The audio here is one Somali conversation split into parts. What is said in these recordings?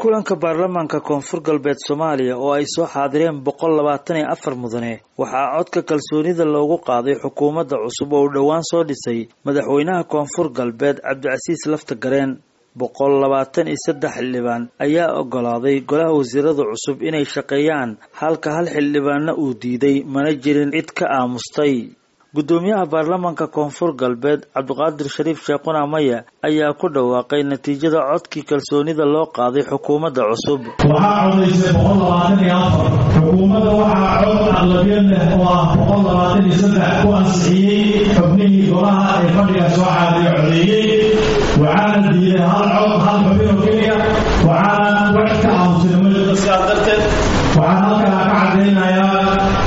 kulanka baarlamaanka koonfur galbeed soomaaliya oo ay soo xaadireen boqol labaatan iyo afar mudane waxaa codka kalsoonida loogu qaaday xukuumadda cusub oo uu dhowaan soo dhisay madaxweynaha koonfur galbeed cabdicasiis lafta gareen boqol labaatan iyo saddex xildhibaan ayaa ogolaaday golaha wasiirada cusub inay shaqeeyaan halka hal xildhibaanna uu diiday mana jirin cid ka aamustay guddoomiyaha baarlamaanka koonfur galbeed cabdiqaadir shariif sheekhuna maya ayaa ku dhawaaqay natiijada codkii kalsoonida loo qaaday xukuumadda cusub waxaa codaysay boqol labaatan iyo afar xukuumadda waxaa cod aqlabiyad leh oo ah boqol labaatan iyo saddex ku ansixiyey xubnihii golaha ee fadhiga soo caadiya codeeyey waxaana diiday hal cod hal xubin oo keliya waxaana wax ka aamusay majida sidaas darteed waxaan halkaa ka cadaynayaa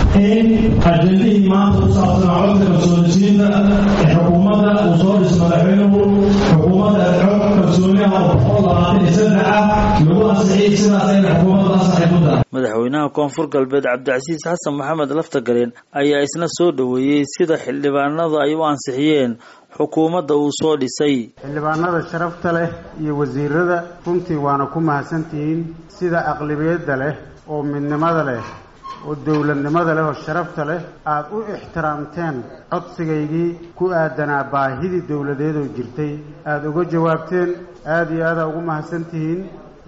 in ajendihii maanta ku saabsanaa codka kalsoonisiinta ee xukuumadda uu soo dhis madaxweynuhu xukuumadda cod kalsooniha oo boqol labaatan iyo saddex ah lagu ansixiyey sidaas ayna xukuumadda ansaxay ku tahay madaxweynaha koonfur galbeed cabdicasiis xasan maxamed laftagareen ayaa isna soo dhoweeyey sida xildhibaanada ay u ansixiyeen xukuumadda uu soo dhisay xildhibaanada sharafta leh iyo wasiirada runtii waana ku mahadsantihiin sida aqlabiyadda leh oo midnimada leh oo dowladnimada leh oo sharafta leh aada u ixtiraamteen codsigaygii ku aadanaa baahidii dowladeed oo jirtay aada uga jawaabteen aada iyo aada ugu mahadsantihiin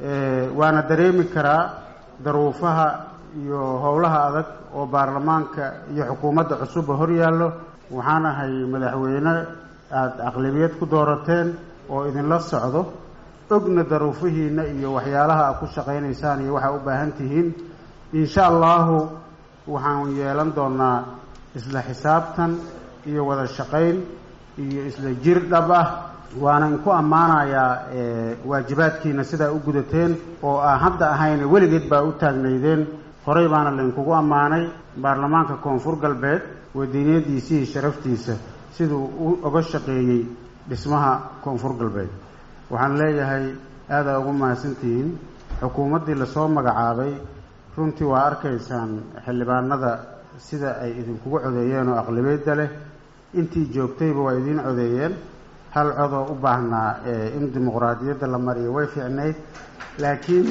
waana dareemi karaa daruufaha iyo howlaha adag oo baarlamaanka iyo xukuumadda cusubba hor yaallo waxaan ahay madaxweyne aada aqlabiyad ku doorateen oo idinla socdo ogna daruufihiina iyo waxyaalaha aad ku shaqaynaysaan iyo waxaa u baahan tihiin insha allahu waxaan yeelan doonaa isla xisaabtan iyo wada shaqayn iyo isla jir dhab ah waanan ku ammaanayaa waajibaadkiina sidaa u gudateen oo aan hadda ahayna weligeed baa u taagnaydeen horey baana laynkugu ammaanay baarlamaanka koonfur galbeed wadiiniyadiisii sharaftiisa siduu u oga shaqeeyey dhismaha koonfur galbeed waxaan leeyahay aadaa ugu mahadsantihiin xukuumaddii lasoo magacaabay runtii waa arkaysaan xildhibaanada sida ay idinkugu codeeyeen oo aqlabiyadda leh intii joogtayba waa idiin codeeyeen hal codoo u baahnaa in dimuqraadiyadda la mariyo way fiicnayd laakiin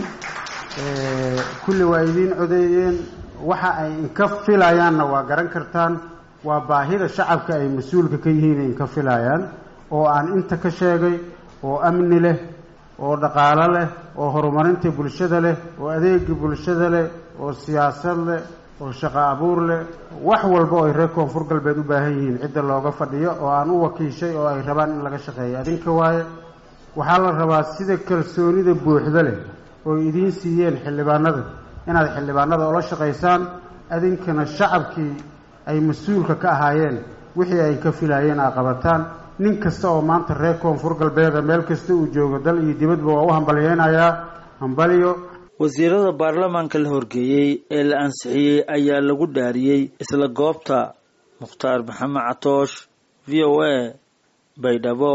kulli waa idiin codeeyeen waxa ay inka filayaanna waa garan kartaan waa baahida shacabka ay mas-uulka ka yihiin inka filayaan oo aan inta ka sheegay oo amni leh oo dhaqaalo leh oo horumarinta bulshada leh oo adeega bulshada leh oo siyaasad leh oo shaqo abuur leh wax walba oo ay reer koonfur galbeed u baahan yihiin cidda looga fadhiyo oo aan u wakiishay oo ay rabaan in laga shaqeeyo adinka waaye waxaa la rabaa sida kalsoonida buuxda leh oo idiin siiyeen xildhibaanada inaad xildhibaanada ula shaqaysaan adinkana shacabkii ay mas-uulka ka ahaayeen wixii ay ka filaayeen aa qabataan nin kasta oo maanta reer koonfur galbeeda meel kasta uu joogo dal iyo dibadba waa u hambalyeynayaa hambalyo wasiirada baarlamaanka la horgeeyey ee la ansixiyey ayaa lagu dhaariyey isla goobta mukhtaar maxamed catoosh v o a baydhabo